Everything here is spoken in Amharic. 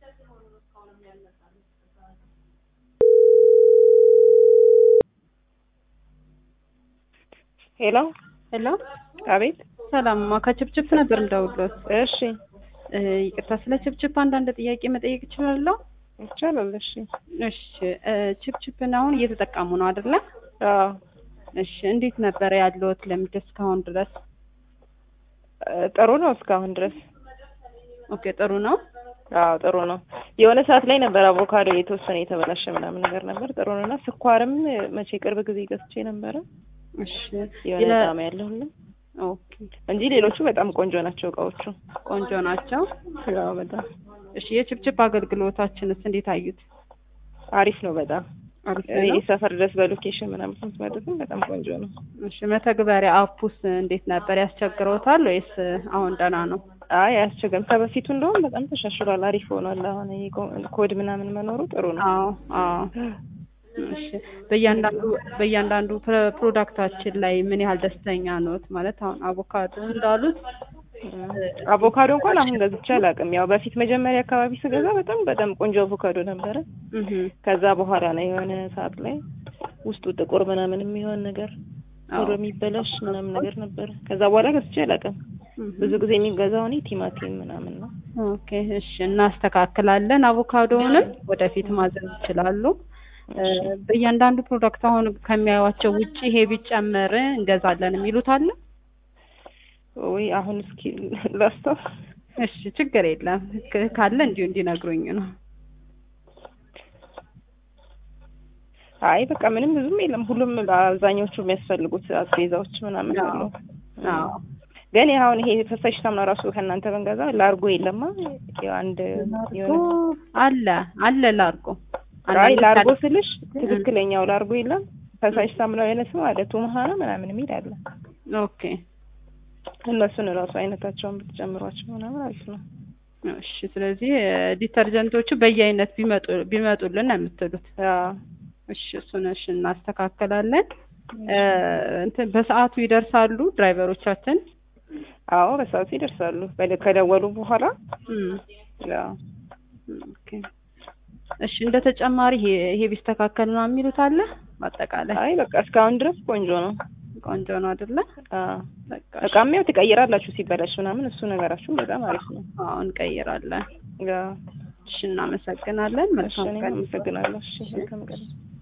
ሄሎ ሄሎ አቤት። ሰላምማ ከችፕችፕ ነበር እንደውሎት። እሺ ይቅርታ ስለ ችፕችፕ አንዳንድ ጥያቄ መጠየቅ እችላለሁ? ይቻላል። እሺ እሺ ችፕችፕን አሁን እየተጠቀሙ ነው አይደለ? አዎ እሺ እንዴት ነበረ ያለዎት ልምድ እስካሁን ድረስ? ጥሩ ነው እስካሁን ድረስ። ኦኬ ጥሩ ነው። አዎ ጥሩ ነው። የሆነ ሰዓት ላይ ነበር አቮካዶ የተወሰነ የተበላሸ ምናምን ነገር ነበር። ጥሩ ነው እና ስኳርም መቼ ቅርብ ጊዜ ገዝቼ ነበረ እሺ የሆነ ለ- ጣዕም ያለው ሁሉ ኦኬ እንጂ ሌሎቹ በጣም ቆንጆ ናቸው እቃዎቹ። ቆንጆ ናቸው። አዎ በጣም እሺ የችፕችፕ አገልግሎታችንስ እንዴት አዩት? አሪፍ ነው በጣም አሪፍ እኔ ነው። ሰፈር ድረስ በሎኬሽን ምናምን ስትመጡትም በጣም ቆንጆ ነው። እሺ መተግበሪያ አፑስ እንዴት ነበር? ያስቸግረውታል ወይስ አሁን ደህና ነው? አይ አያስቸግርም። ከበፊቱ እንደውም በጣም ተሻሽሏል። አሪፍ ሆኗል። አሁን ይሄ ኮ- ኮድ ምናምን መኖሩ ጥሩ ነው። አዎ አዎ። እሺ በእያንዳንዱ በእያንዳንዱ ፕሮ- ፕሮዳክታችን ላይ ምን ያህል ደስተኛ ኖት? ማለት አሁን አቮካዶ እንዳሉት አቮካዶ እንኳን አሁን ገዝቼ አላውቅም። ያው በፊት መጀመሪያ አካባቢ ስገዛ በጣም በጣም ቆንጆ አቮካዶ ነበረ። እህ ከዛ በኋላ ነው የሆነ ሰዓት ላይ ውስጡ ጥቁር ምናምን የሚሆን ነገር ቶሎ የሚበላሽ ምናምን ነገር ነበረ። ከዛ በኋላ ገዝቼ አላውቅም። ብዙ ጊዜ የሚገዛው እኔ ቲማቲም ምናምን ነው። ኦኬ እሺ፣ እናስተካክላለን። አቮካዶውንም ወደፊት ማዘዝ ይችላሉ። እ፣ በእያንዳንዱ ፕሮዳክት አሁን ከሚያዩዋቸው ውጪ ይሄ ቢጨመር እንገዛለን የሚሉት አለ? ወይ አሁን እስኪ ላስታው እሺ ችግር የለም ክ- ካለ እንዲሁ እንዲነግሩኝ ነው። አይ በቃ ምንም ብዙም የለም። ሁሉም አብዛኞቹ የሚያስፈልጉት አስቤዛዎች ምናምን አዎ። አሉ። አዎ ግን ይሄ አሁን ይሄ ፈሳሽ ሳሙና ራሱ ከእናንተ ብንገዛ ላርጎ የለማ ያው አንድ የሆነ አለ አለ ላርጎ አይ አንዳንድ ላርጎ ካለ- ስልሽ ትክክለኛው ላርጎ የለም። ፈሳሽ ሳሙናው የሆነ ስም አለ ቱምሃ ነው ምናምን የሚል አለ። ኦኬ እነሱን ራሱ አይነታቸውን ብትጨምሯቸው ምናምን አሪፍ ነው። እሺ ስለዚህ እ፣ ዲተርጀንቶቹ በየአይነት ቢመጡ ቢመጡልን ነው የምትሉት? አዎ እሺ እሱን እሺ እናስተካክላለን። እ፣ እንትን በሰዓቱ ይደርሳሉ ድራይቨሮቻችን? አዎ በሰዓቱ ይደርሳሉ። በል- ከደወሉ በኋላ እም፣ ያው ኦኬ እሺ እንደ ተጨማሪ ይሄ ይሄ ቢስተካከል ነው የሚሉት አለ? በአጠቃላይ አይ በቃ እስካሁን ድረስ ቆንጆ ነው። ቆንጆ ነው አይደለ? አዎ በቃ እቃም ያው ትቀይራላችሁ ሲበላሽ ምናምን እሱ ነገራችሁ በጣም አሪፍ ነው። አዎ እንቀይራለን። ያው እሺ እናመሰግናለን። እሺ መልካም እኔም ቀን። አመሰግናለሁ። እሺ መልካም ቀን።